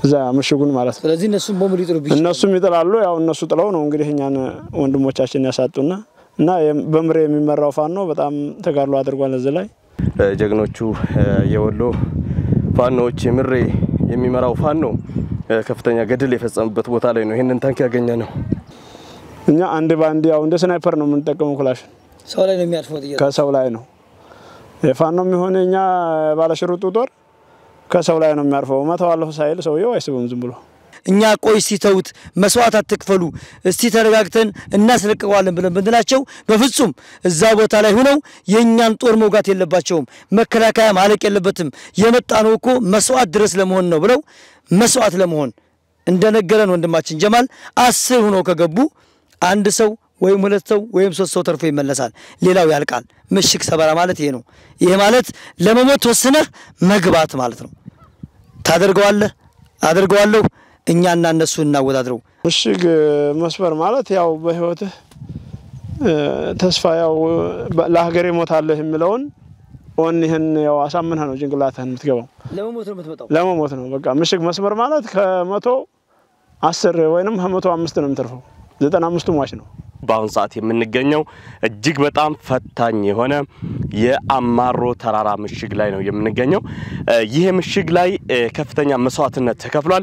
እዛ ምሽጉን ማለት ነው። ስለዚህ እነሱም ቦምብ ሊጥሉ ቢችሉ እነሱም ይጥላሉ። ያው እነሱ ጥለው ነው እንግዲህ እኛን ወንድሞቻችን ያሳጡና እና የም- በምሬ የሚመራው ፋኖ በጣም ተጋድሎ አድርጓል እዚህ ላይ ጀግኖቹ የወሎ ፋኖዎች የምሬ የሚመራው ፋኖ ከፍተኛ ገድል የፈጸሙበት ቦታ ላይ ነው ይህንን ታንክ ያገኘ ነው። እኛ አንድ በአንድ ያው እንደ ስናይፐር ነው የምንጠቀመው ክላሽ ሰው ላይ ነው የሚያልፈው ጥይት። ከሰው ላይ ነው የፋኖም የሆነ እኛ ባለሽርጡ ጦር ከሰው ላይ ነው የሚያርፈው። መተዋለሁ ሳይል ሰውየው አይስብም ዝም ብሎ እኛ ቆይ እስቲ ተውት፣ መስዋዕት አትክፈሉ፣ እስቲ ተረጋግተን እናስለቅቀዋለን ብለን ብንላቸው በፍጹም እዛ ቦታ ላይ ሆነው የእኛን ጦር መውጋት የለባቸውም፣ መከላከያ ማለቅ የለበትም፣ የመጣ ነው እኮ መስዋዕት ድረስ ለመሆን ነው ብለው መስዋዕት ለመሆን እንደነገረን ወንድማችን ጀማል አስር ሆነው ከገቡ አንድ ሰው ወይም ሁለት ሰው ወይም ሶስት ሰው ተርፎ ይመለሳል፣ ሌላው ያልቃል። ምሽግ ሰበራ ማለት ይሄ ነው። ይሄ ማለት ለመሞት ወስነህ መግባት ማለት ነው። ታደርገዋለህ፣ አደርገዋለሁ እኛና እነሱ እናወዳድረው። ምሽግ መስበር ማለት ያው በህይወትህ እ፣ ተስፋ ያው በ- ለሀገሬ ሞታለህ የሚለውን ኦን ይህን ያው አሳምነህ ነው ጭንቅላትህን የምትገባው። ለመሞት ነው የምትመጣው። ለመሞት ነው በቃ ምሽግ መስበር ማለት ከመቶ አስር ወይንም ከመቶ አምስት ነው የምትርፈው። ዘጠና አምስቱ ሟች ነው። በአሁኑ ሰዓት የምንገኘው እጅግ በጣም ፈታኝ የሆነ የአማሮ ተራራ ምሽግ ላይ ነው የምንገኘው። እ፣ ይህ ምሽግ ላይ እ፣ ከፍተኛ መስዋዕትነት ተከፍሏል።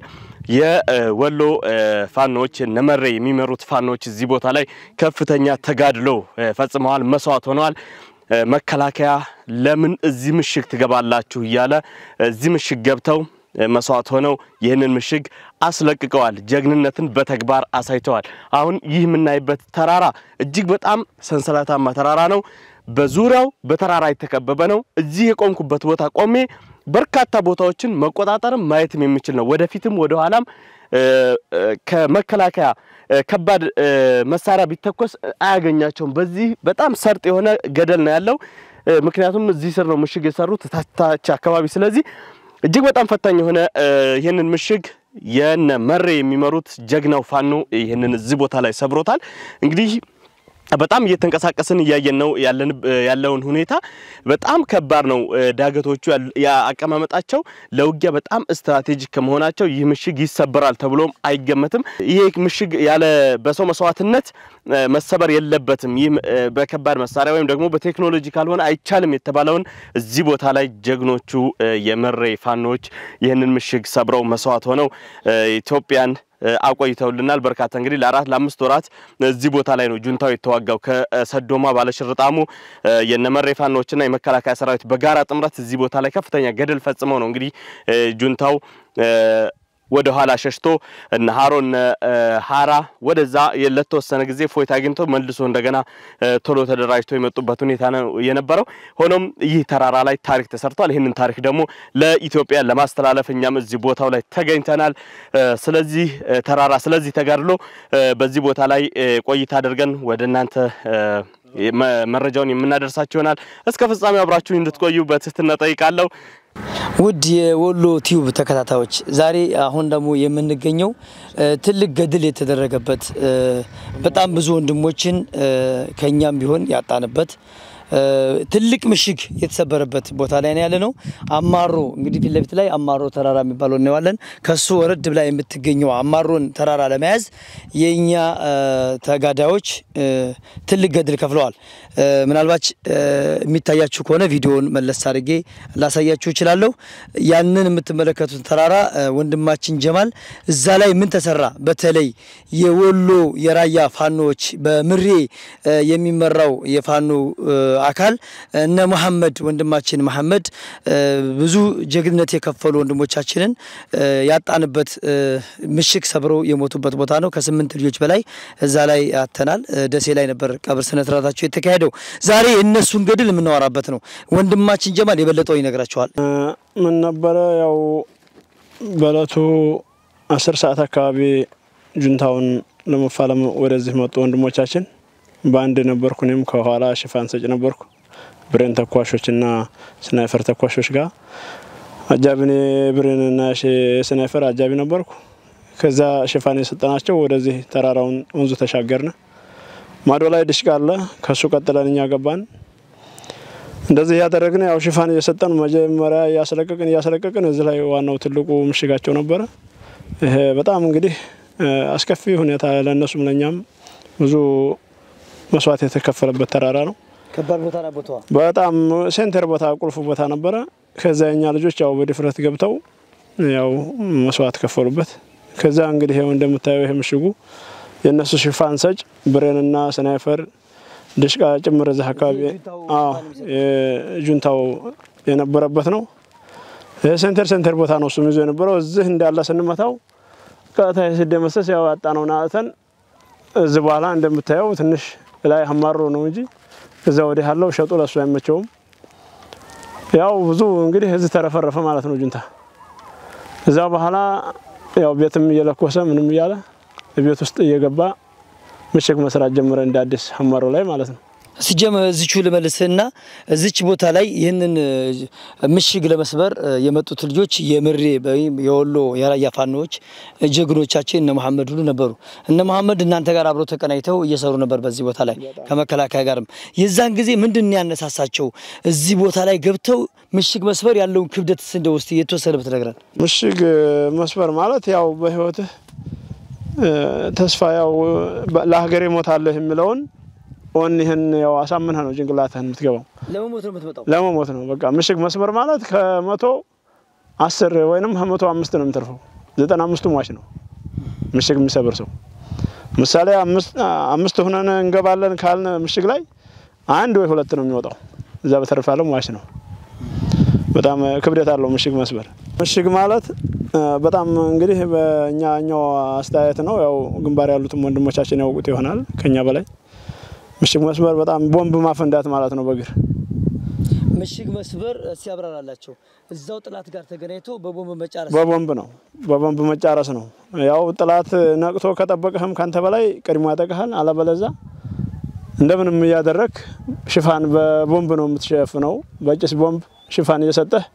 የወሎ እ፣ ፋኖዎች ነመሬ የሚመሩት ፋኖዎች እዚህ ቦታ ላይ ከፍተኛ ተጋድሎ እ፣ ፈጽመዋል፣ መስዋዕት ሆነዋል። እ፣ መከላከያ ለምን እዚህ ምሽግ ትገባላችሁ እያለ እዚህ ምሽግ ገብተው እ፣ መስዋዕት ሆነው ይህንን ምሽግ አስለቅቀዋል። ጀግንነትን በተግባር አሳይተዋል። አሁን ይህ የምናይበት ተራራ እጅግ በጣም ሰንሰለታማ ተራራ ነው። በዙሪያው በተራራ የተከበበ ነው። እዚህ የቆምኩበት ቦታ ቆሜ በርካታ ቦታዎችን መቆጣጠርም ማየትም የሚችል ነው። ወደፊትም ወደ ኋላም እ፣ እ፣ ከመከላከያ እ፣ ከባድ እ፣ መሳሪያ ቢተኮስ አያገኛቸውም። በዚህ በጣም ሰርጥ የሆነ ገደል ነው ያለው። እ፣ ምክንያቱም እዚህ ስር ነው ምሽግ የሰሩት ታች ታች አካባቢ። ስለዚህ እጅግ በጣም ፈታኝ የሆነ እ፣ ይህንን ምሽግ የነ መሬ የሚመሩት ጀግናው ፋኖ ይህንን እዚህ ቦታ ላይ ሰብሮታል። እንግዲህ በጣም እየተንቀሳቀስን እያየን ነው ያለን ያለውን ሁኔታ በጣም ከባድ ነው። እ፣ ዳገቶቹ ያል- የአቀማመጣቸው ለውጊያ በጣም ስትራቴጂክ ከመሆናቸው ይህ ምሽግ ይሰበራል ተብሎም አይገመትም። ይህ ምሽግ ያለ በሰው መስዋዕትነት እ፣ መሰበር የለበትም። ይህ እ፣ በከባድ መሳሪያ ወይም ደግሞ በቴክኖሎጂ ካልሆነ አይቻልም የተባለውን እዚህ ቦታ ላይ ጀግኖቹ እ፣ የመሬ ፋኖች ይህንን ምሽግ ሰብረው መስዋዕት ሆነው እ፣ ኢትዮጵያን እ፣ አቆይተውልናል። በርካታ እንግዲህ ለአራት ለአምስት ወራት እዚህ ቦታ ላይ ነው ጁንታው የተዋጋው ከሰዶማ ባለሽርጣሙ እ፣ የነመሬ ፋኖችና የመከላከያ ሰራዊት በጋራ ጥምረት እዚህ ቦታ ላይ ከፍተኛ ገድል ፈጽመው ነው እንግዲህ እ፣ ጁንታው እ፣ ወደ ኋላ ሸሽቶ እነ ሀሮ እነ እ፣ ሀራ ወደዛ ለተወሰነ ጊዜ ፎይታ አግኝቶ መልሶ እንደገና እ፣ ቶሎ ተደራጅቶ የመጡበት ሁኔታ ነው የነበረው። ሆኖም ይህ ተራራ ላይ ታሪክ ተሰርቷል። ይህንን ታሪክ ደግሞ ለኢትዮጵያ ለማስተላለፍ እኛም እዚህ ቦታው ላይ ተገኝተናል። እ፣ ስለዚህ እ፣ ተራራ ስለዚህ ተጋድሎ እ፣ በዚህ ቦታ ላይ እ፣ ቆይታ አድርገን ወደ እናንተ እ፣ መ- መረጃውን የምናደርሳችሁ ይሆናል። እስከ ፍጻሜው አብራችሁን እንድትቆዩ በትህትና ጠይቃለሁ። ውድ የወሎ ቲዩብ ተከታታዮች ዛሬ አሁን ደግሞ የምንገኘው እ፣ ትልቅ ገድል የተደረገበት እ፣ በጣም ብዙ ወንድሞችን እ፣ ከኛም ቢሆን ያጣንበት እ፣ ትልቅ ምሽግ የተሰበረበት ቦታ ላይ ነው ያለ ነው። አማሮ እንግዲህ ፊት ለፊት ላይ አማሮ ተራራ የሚባለው እናየዋለን። ከሱ ወረድ ብላ የምትገኘው አማሮን ተራራ ለመያዝ የእኛ እ፣ ተጋዳዮች እ፣ ትልቅ ገድል ከፍለዋል። እ፣ ምናልባት እ፣ የሚታያችሁ ከሆነ ቪዲዮውን መለስ አድርጌ ላሳያችሁ እችላለሁ። ያንን የምትመለከቱት ተራራ እ፣ ወንድማችን ጀማል እዛ ላይ ምን ተሰራ፣ በተለይ የወሎ የራያ ፋኖዎች በምሬ እ፣ የሚመራው የፋኖ እ፣ አካል እነ መሐመድ ወንድማችን መሐመድ እ፣ ብዙ ጀግንነት የከፈሉ ወንድሞቻችንን እ፣ ያጣንበት እ፣ ምሽግ ሰብረው የሞቱበት ቦታ ነው። ከስምንት ልጆች በላይ እዛ ላይ አተናል። እ፣ ደሴ ላይ ነበር ቀብር ስነ ስርዓታቸው የተካሄደው። ዛሬ የእነሱን ገድል የምናወራበት ነው። ወንድማችን ጀማል የበለጠው ይነግራቸዋል። እ፣ ምን ነበረ ያው በእለቱ አስር ሰዓት አካባቢ ጁንታውን ለመፋለም ወደዚህ መጡ ወንድሞቻችን። በአንድ ነበርኩ። እኔም ከኋላ ሽፋን ሰጭ ነበርኩ። ብሬን ተኳሾችና ስናይፈር ተኳሾች ጋር አጃቢኔ ብሬንና ስናይፈር አጃቢ ነበርኩ። ከዛ ሽፋን የሰጠናቸው ወደዚህ ተራራውን ወንዙ ተሻገርነ። ማዶ ላይ ድሽቃ አለ። ከሱ ቀጥለን እኛ ገባን። እንደዚህ እያደረግን ያው ሽፋን እየሰጠን መጀመሪያ እያስለቀቅን እያስለቀቅን እዚህ ላይ ዋናው ትልቁ ምሽጋቸው ነበረ። ይሄ በጣም እንግዲህ አስከፊ ሁኔታ ለእነሱም ለእኛም ብዙ መስዋዕት የተከፈለበት ተራራ ነው። ከባድ ቦታ ና ቦታዋ በጣም ሴንተር ቦታ ቁልፍ ቦታ ነበረ። ከዛ የኛ ልጆች ያው በድፍረት ገብተው ያው መስዋዕት ከፈሉበት። ከዛ እንግዲህ ይኸው እንደምታየው ይሄ ምሽጉ የእነሱ ሽፋን ሰጭ ብሬንና ስናይፈር ድሽቃ ጭምር እዚህ አካባቢ ጁንታው የነበረበት ነው። ሴንተር ሴንተር ቦታ ነው እሱም ይዞ የነበረው። እዚህ እንዳለ ስንመታው ቀጥታ ሲደመሰስ ያው ያጣነውን አጥተን እዚህ በኋላ እንደምታየው ትንሽ ላይ አማሮ ነው እንጂ እዛ ወዲህ ያለው ሸጡ ለሱ አይመቸውም። ያው ብዙ እንግዲህ እዚህ ተረፈረፈ ማለት ነው ጁንታ። እዛ በኋላ ያው ቤትም እየለኮሰ ምንም እያለ ቤት ውስጥ እየገባ ምሽግ መስራት ጀመረ እንደ አዲስ አማሮ ላይ ማለት ነው። ሲጀመ እዚቹ ልመልስና እዚች ቦታ ላይ ይህንን ምሽግ ለመስበር የመጡት ልጆች የምሬ ወይም የወሎ የራያ ፋኖዎች ጀግኖቻችን እነ መሐመድ ሁሉ ነበሩ። እነ መሐመድ እናንተ ጋር አብረው ተቀናጅተው እየሰሩ ነበር በዚህ ቦታ ላይ ከመከላከያ ጋርም። የዛን ጊዜ ምንድን ነው ያነሳሳቸው እዚህ ቦታ ላይ ገብተው ምሽግ መስበር ያለውን ክብደት እንደ ውስጥ የተወሰነ ብትነግረን። ምሽግ መስበር ማለት ያው በህይወትህ ተስፋ ያው ለሀገሬ ሞታለህ የሚለውን ኦን ይህን ያው አሳምነህ ነው ጭንቅላትህን የምትገባው። ለመሞት ነው የምትመጣው። ለመሞት ነው በቃ። ምሽግ መስበር ማለት ከመቶ አስር ወይንም ከመቶ አምስት ነው የምትርፈው። ዘጠና አምስቱ ሟች ነው ምሽግ የሚሰብር ሰው። ምሳሌ አምስት ሁነን እንገባለን ካልን ምሽግ ላይ አንድ ወይ ሁለት ነው የሚወጣው። እዛ በተረፈ ያለው ሟች ነው። በጣም ክብደት አለው ምሽግ መስበር። ምሽግ ማለት በጣም እንግዲህ በእኛኛው አስተያየት ነው። ያው ግንባር ያሉትም ወንድሞቻችን ያውቁት ይሆናል ከኛ በላይ ምሽግ መስበር በጣም ቦምብ ማፈንዳት ማለት ነው በእግር ምሽግ መስበር ሲያብራራላቸው እዛው ጥላት ጋር ተገናኝቶ በቦምብ መጫረስ በቦምብ ነው በቦምብ መጫረስ ነው። ያው ጥላት ነቅቶ ከጠበቀህም ካንተ በላይ ቀድሞ ያጠቅሃል። አለበለዛ እንደምንም እያደረግ ሽፋን በቦምብ ነው የምትሸፍነው። በጭስ ቦምብ ሽፋን እየሰጠህ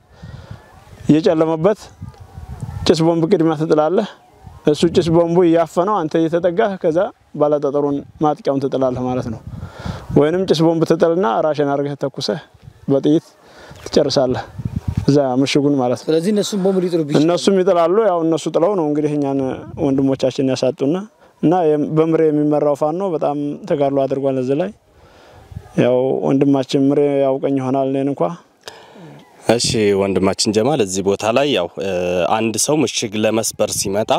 እየጨለመበት ጭስ ቦምብ ቅድሚያ ትጥላለህ። እሱ ጭስ ቦምቡ እያፈነው አንተ እየተጠጋህ ከዛ ባለጠጠሩን ማጥቂያውን ትጥላለህ ማለት ነው። ወይንም ጭስ ቦምብ ትጥልና ራሽን አድርገህ ተኩሰህ በጥይት ትጨርሳለህ እዛ ምሽጉን ማለት ነው። ስለዚህ እነሱም ቦምብ ሊጥሉብኝ እነሱም ይጥላሉ። ያው እነሱ ጥለው ነው እንግዲህ እኛን ወንድሞቻችን ያሳጡና እና በምሬ የሚመራው ፋኖ በጣም ተጋድሎ አድርጓል። እዚህ ላይ ያው ወንድማችን ምሬ ያውቀኝ ይሆናል እኔን እንኳ እሺ ወንድማችን ጀማል እዚህ ቦታ ላይ ያው አንድ ሰው ምሽግ ለመስበር ሲመጣ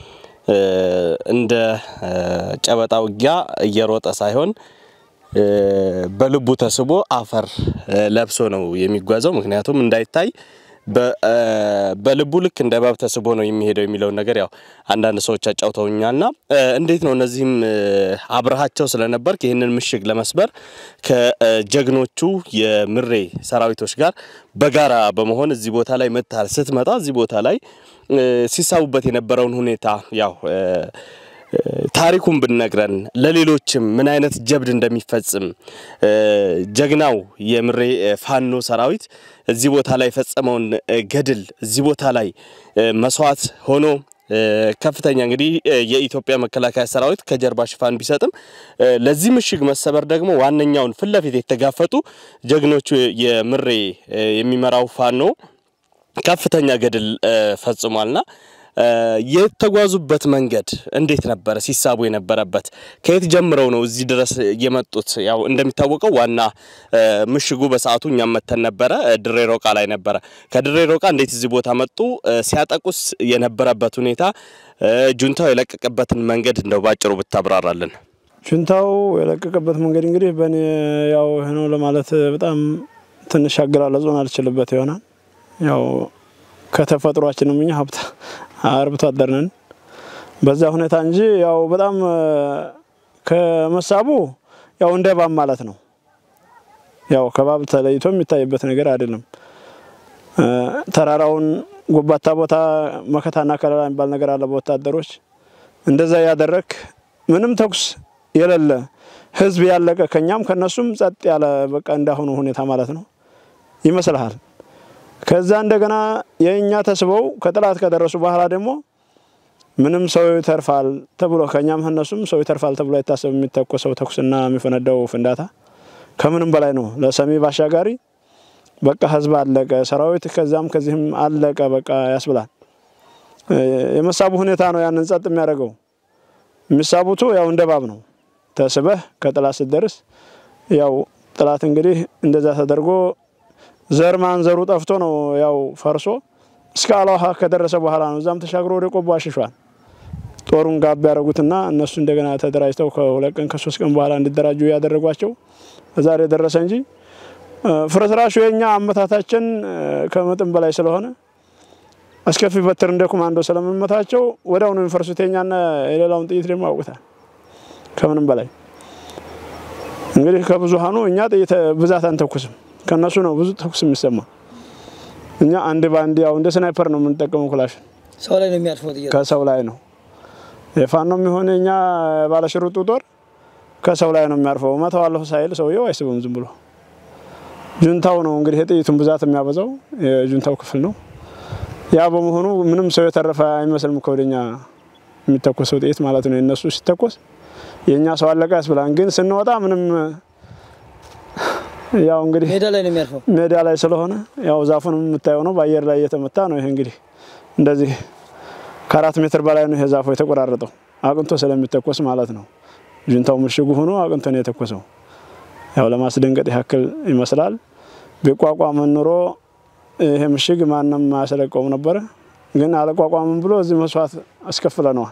እንደ ጨበጣ ውጊያ እየሮጠ ሳይሆን በልቡ ተስቦ አፈር ለብሶ ነው የሚጓዘው። ምክንያቱም እንዳይታይ በልቡ ልክ እንደ እባብ ተስቦ ነው የሚሄደው የሚለውን ነገር ያው አንዳንድ ሰዎች አጫውተውኛልና እንዴት ነው እነዚህም አብረሃቸው ስለነበርክ ይህንን ምሽግ ለመስበር ከጀግኖቹ የምሬ ሰራዊቶች ጋር በጋራ በመሆን እዚህ ቦታ ላይ መጥተሃል። ስትመጣ እዚህ ቦታ ላይ ሲሳቡበት የነበረውን ሁኔታ ያው ታሪኩን ብነግረን ለሌሎችም ምን አይነት ጀብድ እንደሚፈጽም ጀግናው የምሬ ፋኖ ሰራዊት እዚህ ቦታ ላይ የፈጸመውን ገድል እዚህ ቦታ ላይ መስዋዕት ሆኖ ከፍተኛ እንግዲህ የኢትዮጵያ መከላከያ ሰራዊት ከጀርባ ሽፋን ቢሰጥም ለዚህ ምሽግ መሰበር ደግሞ ዋነኛውን ፊት ለፊት የተጋፈጡ ጀግኖቹ የምሬ የሚመራው ፋኖ ከፍተኛ ገድል ፈጽሟልና የተጓዙበት መንገድ እንዴት ነበረ? ሲሳቡ የነበረበት ከየት ጀምረው ነው እዚህ ድረስ የመጡት? ያው እንደሚታወቀው ዋና ምሽጉ በሰዓቱ እኛም መተን ነበረ፣ ድሬ ሮቃ ላይ ነበረ። ከድሬ ሮቃ እንዴት እዚህ ቦታ መጡ? ሲያጠቁስ የነበረበት ሁኔታ፣ ጁንታው የለቀቀበትን መንገድ እንደው ባጭሩ ብታብራራልን። ጁንታው የለቀቀበት መንገድ እንግዲህ በእኔ ያው ይህ ነው ለማለት በጣም ትንሽ አገላለጹን አልችልበት ይሆናል ያው ከተፈጥሯችንም እኛ ሀብት አርብቶ አደር ነን በዛ ሁኔታ እንጂ ያው በጣም ከመሳቡ ያው እንደ እባብ ማለት ነው። ያው ከባብ ተለይቶ የሚታይበት ነገር አይደለም። ተራራውን ጎባታ ቦታ መከታና ከለላ የሚባል ነገር አለ በወታደሮች እንደዛ ያደረክ ምንም ተኩስ የሌለ ህዝብ ያለቀ ከኛም ከነሱም ጸጥ ያለ በቃ እንዳሁኑ ሁኔታ ማለት ነው ይመስልሃል። ከዛ እንደገና የእኛ ተስበው ከጥላት ከደረሱ በኋላ ደግሞ ምንም ሰው ይተርፋል ተብሎ ከኛም ከነሱም ሰው ይተርፋል ተብሎ አይታሰብ። የሚተኮሰው ተኩስና የሚፈነዳው ፍንዳታ ከምንም በላይ ነው። ለሰሚ ባሻጋሪ በቃ ህዝብ አለቀ፣ ሰራዊት ከዛም ከዚህም አለቀ በቃ ያስብላል። የመሳቡ ሁኔታ ነው ያንን ጸጥ የሚያደርገው። የሚሳቡቱ ያው እንደ ባብ ነው። ተስበህ ከጥላት ስትደርስ ያው ጥላት እንግዲህ እንደዛ ተደርጎ ዘር ማንዘሩ ጠፍቶ ነው ያው ፈርሶ እስከ አላውሃ ከደረሰ በኋላ ነው እዛም ተሻግሮ ወደ ቆቦ አሽሿል። ጦሩን ጋብ ያደረጉትና እነሱ እንደገና ተደራጅተው ከሁለት ቀን ከሶስት ቀን በኋላ እንዲደራጁ ያደረጓቸው ዛሬ ደረሰ እንጂ ፍርስራሹ የኛ አመታታችን ከመጠን በላይ ስለሆነ አስከፊ በትር እንደ ኮማንዶ ስለምመታቸው ወዲያውኑ የሚፈርሱት የኛና የሌላውን ጥይት ደግሞ ያውቁታል። ከምንም በላይ እንግዲህ ከብዙሃኑ እኛ ጥይት ብዛት አንተኩስም፣ ከነሱ ነው ብዙ ተኩስ የሚሰማ። እኛ አንድ በአንድ ያው እንደ ስናይፐር ነው የምንጠቀመው። ክላሽን ሰው ላይ ነው የሚያርፈው ጥይት። ከሰው ላይ ነው የፋኖ የሚሆን የኛ ባለሽርጡ ጦር ከሰው ላይ ነው የሚያርፈው። መተዋለሁ ሳይል ሰውየው አይስብም ዝም ብሎ። ጁንታው ነው እንግዲህ የጥይቱን ብዛት የሚያበዛው የጁንታው ክፍል ነው። ያ በመሆኑ ምንም ሰው የተረፈ አይመስልም ከወደኛ የሚተኮሰው ጥይት ማለት ነው። የነሱ ሲተኮስ የእኛ ሰው አለቀ ያስብላን። ግን ስንወጣ ምንም ያው እንግዲህ ሜዳ ላይ ነው የሚያርፈው። ሜዳ ላይ ስለሆነ ያው ዛፉን የምታየው ነው፣ በአየር ላይ እየተመታ ነው። ይሄ እንግዲህ እንደዚህ ከአራት ሜትር በላይ ነው ይሄ ዛፉ የተቆራረጠው አቅንቶ ስለሚተኮስ ማለት ነው። ጁንታው ምሽጉ ሆኖ አቅንቶ ነው የተኮሰው። ያው ለማስደንገጥ ያክል ይመስላል። ቢቋቋመን ኑሮ ይሄ ምሽግ ማንም አያስለቀውም ነበረ። ግን አለቋቋምም ብሎ እዚህ መስዋዕት አስከፍለነዋል።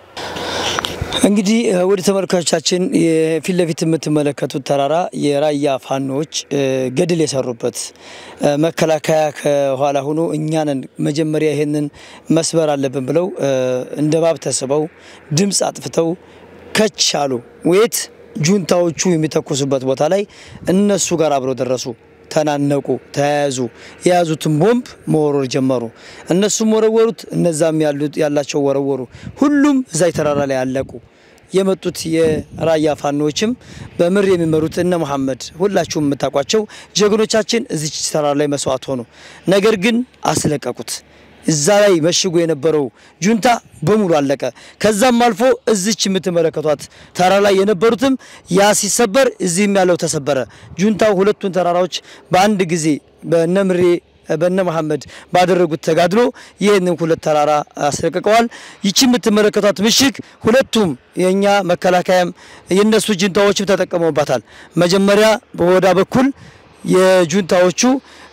እንግዲህ ወደ ተመልካቾቻችን የፊት ለፊት የምትመለከቱት ተራራ የራያ ፋኖዎች ገድል የሰሩበት መከላከያ ከኋላ ሆኖ እኛንን መጀመሪያ ይሄንን መስበር አለብን ብለው እንደ ባብ ተስበው ድምፅ አጥፍተው ከች አሉ። ወየት ጁንታዎቹ የሚተኩሱበት ቦታ ላይ እነሱ ጋር አብረው ደረሱ። ተናነቁ፣ ተያያዙ። የያዙትን ቦምብ መወረር ጀመሩ። እነሱም ወረወሩት፣ እነዛም ያሉት ያላቸው ወረወሩ። ሁሉም እዛይ ተራራ ላይ አለቁ። የመጡት የራያ ፋኖዎችም በምር የሚመሩት እነ መሐመድ ሁላችሁም የምታውቋቸው ጀግኖቻችን እዚች ተራራ ላይ መስዋዕት ሆኑ። ነገር ግን አስለቀቁት። እዛ ላይ መሽጎ የነበረው ጁንታ በሙሉ አለቀ። ከዛም አልፎ እዚች የምትመለከቷት ተራራ ላይ የነበሩትም ያ ሲሰበር እዚህም ያለው ተሰበረ። ጁንታው ሁለቱን ተራራዎች በአንድ ጊዜ በነምሬ በነ መሐመድ ባደረጉት ተጋድሎ ይህንን ሁለት ተራራ አስለቅቀዋል። ይቺ የምትመለከቷት ምሽግ ሁለቱም የእኛ መከላከያም የእነሱ ጁንታዎችም ተጠቀመውባታል። መጀመሪያ በወዳ በኩል የጁንታዎቹ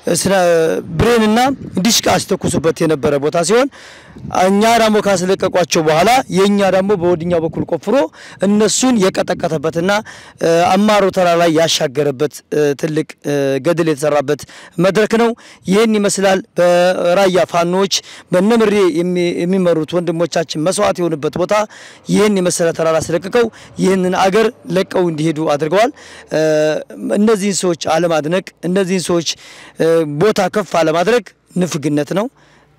ብሬንና ዲሽቃ ሲተኩሱበት የነበረ ቦታ ሲሆን እኛ ደግሞ ካስለቀቋቸው በኋላ የእኛ ደግሞ በወድኛው በኩል ቆፍሮ እነሱን የቀጠቀተበትና አማሮ ተራራ ላይ ያሻገረበት ትልቅ ገድል የተሰራበት መድረክ ነው። ይህን ይመስላል። በራያ ፋኖዎች በነምሬ የሚመሩት ወንድሞቻችን መስዋዕት የሆኑበት ቦታ ይህን የመሰለ ተራራ አስለቅቀው ይህንን አገር ለቀው እንዲሄዱ አድርገዋል። እነዚህን ሰዎች አለማድነቅ፣ እነዚህን ሰዎች ቦታ ከፍ አለማድረግ ንፍግነት ነው።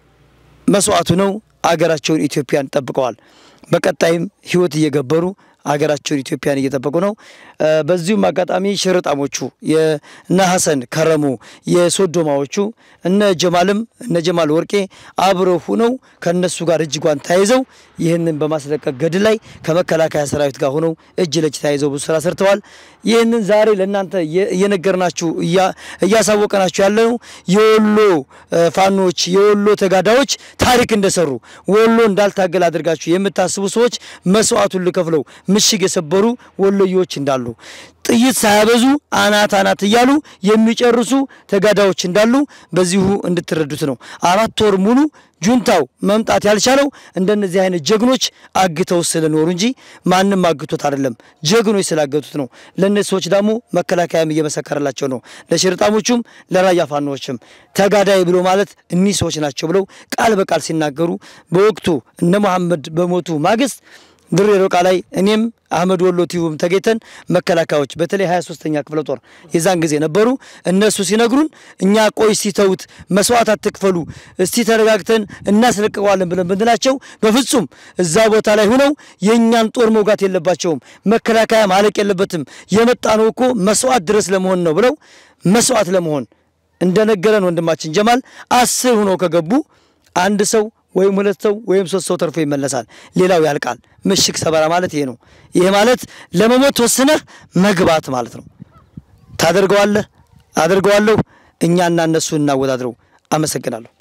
መስዋዕቱ ነው። አገራቸውን ኢትዮጵያን ጠብቀዋል። በቀጣይም ህይወት እየገበሩ አገራቸውን ኢትዮጵያን እየጠበቁ ነው። በዚሁም አጋጣሚ ሽርጣሞቹ የነ ሀሰን ከረሙ የሶዶማዎቹ እነ ጀማልም እነ ጀማል ወርቄ አብረው ሁነው ከነሱ ጋር እጅጓን ተያይዘው ይህንን በማስለቀቅ ገድል ላይ ከመከላከያ ሰራዊት ጋር ሆነው እጅ ለእጅ ተያይዘው ብዙ ስራ ሰርተዋል። ይህንን ዛሬ ለእናንተ እየነገርናችሁ እያሳወቀናችሁ ያለነው የወሎ ፋኖች የወሎ ተጋዳዮች ታሪክ እንደሰሩ ወሎ እንዳልታገል አድርጋችሁ የምታስቡ ሰዎች መስዋዕቱን ልከፍለው ምሽግ የሰበሩ ወሎዮች እንዳሉ ጥይት ሳያበዙ አናት አናት እያሉ የሚጨርሱ ተጋዳዮች እንዳሉ በዚሁ እንድትረዱት ነው። አራት ወር ሙሉ ጁንታው መምጣት ያልቻለው እንደነዚህ አይነት ጀግኖች አግተው ስለኖሩ እንጂ ማንም አግቶት አይደለም። ጀግኖች ስላገቱት ነው። ለእነዚህ ሰዎች ደግሞ መከላከያም እየመሰከረላቸው ነው። ለሽርጣሞቹም ለራያ ፋኖዎችም ተጋዳይ ብሎ ማለት እኒህ ሰዎች ናቸው ብለው ቃል በቃል ሲናገሩ በወቅቱ እነ መሐመድ በሞቱ ማግስት ድሬ ሮቃ ላይ እኔም አህመድ ወሎ ቲዩብም ተገኝተን መከላከያዎች በተለይ 23ኛ ክፍለ ጦር የዛን ጊዜ ነበሩ። እነሱ ሲነግሩን እኛ ቆይ ሲተውት መስዋዕት አትክፈሉ፣ እስቲ ተረጋግተን እናስለቅቀዋለን ብለን ብንላቸው በፍጹም እዛ ቦታ ላይ ሆነው የእኛን ጦር መውጋት የለባቸውም፣ መከላከያ ማለቅ የለበትም፣ የመጣ ነው እኮ መስዋዕት ድረስ ለመሆን ነው ብለው መስዋዕት ለመሆን እንደነገረን ወንድማችን ጀማል አስር ሆነው ከገቡ አንድ ሰው ወይም ሁለት ሰው ወይም ሶስት ሰው ተርፎ ይመለሳል። ሌላው ያልቃል። ምሽግ ሰበራ ማለት ይሄ ነው። ይሄ ማለት ለመሞት ወስነህ መግባት ማለት ነው። ታደርገዋለህ፣ አደርገዋለሁ። እኛና እነሱ እናወዳድረው። አመሰግናለሁ።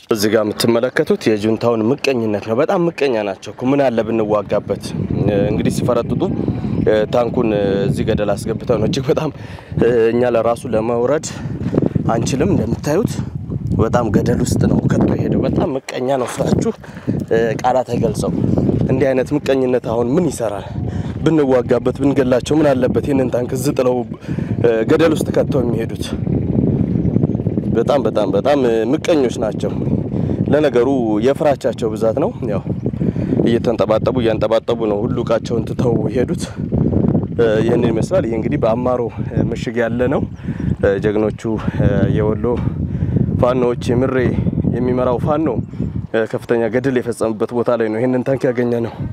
እዚህ ጋር የምትመለከቱት የጁንታውን ምቀኝነት ነው። በጣም ምቀኛ ናቸው እኮ ምን አለ ብንዋጋበት። እንግዲህ ሲፈረጥጡ ታንኩን እዚህ ገደል አስገብተው ነው እጅግ በጣም እኛ ለራሱ ለመውረድ አንችልም። እንደምታዩት በጣም ገደል ውስጥ ነው ከቶ የሄደው። በጣም ምቀኛ ነው ስራችሁ፣ ቃላት አይገልጸው። እንዲህ አይነት ምቀኝነት አሁን ምን ይሰራል? ብንዋጋበት ብንገላቸው ምን አለበት? ይህንን ታንክ እዚህ ጥለው ገደል ውስጥ ከተው የሚሄዱት በጣም በጣም በጣም ምቀኞች ናቸው። ለነገሩ የፍራቻቸው ብዛት ነው። ያው እየተንጠባጠቡ እያንጠባጠቡ ነው ሁሉ እቃቸውን ትተው የሄዱት። ይህንን ይመስላል። ይህ እንግዲህ በአማሮ ምሽግ ያለ ነው። ጀግኖቹ የወሎ ፋኖዎች የምሬ የሚመራው ፋኖ ከፍተኛ ገድል የፈጸሙበት ቦታ ላይ ነው ይህንን ታንክ ያገኘ ነው።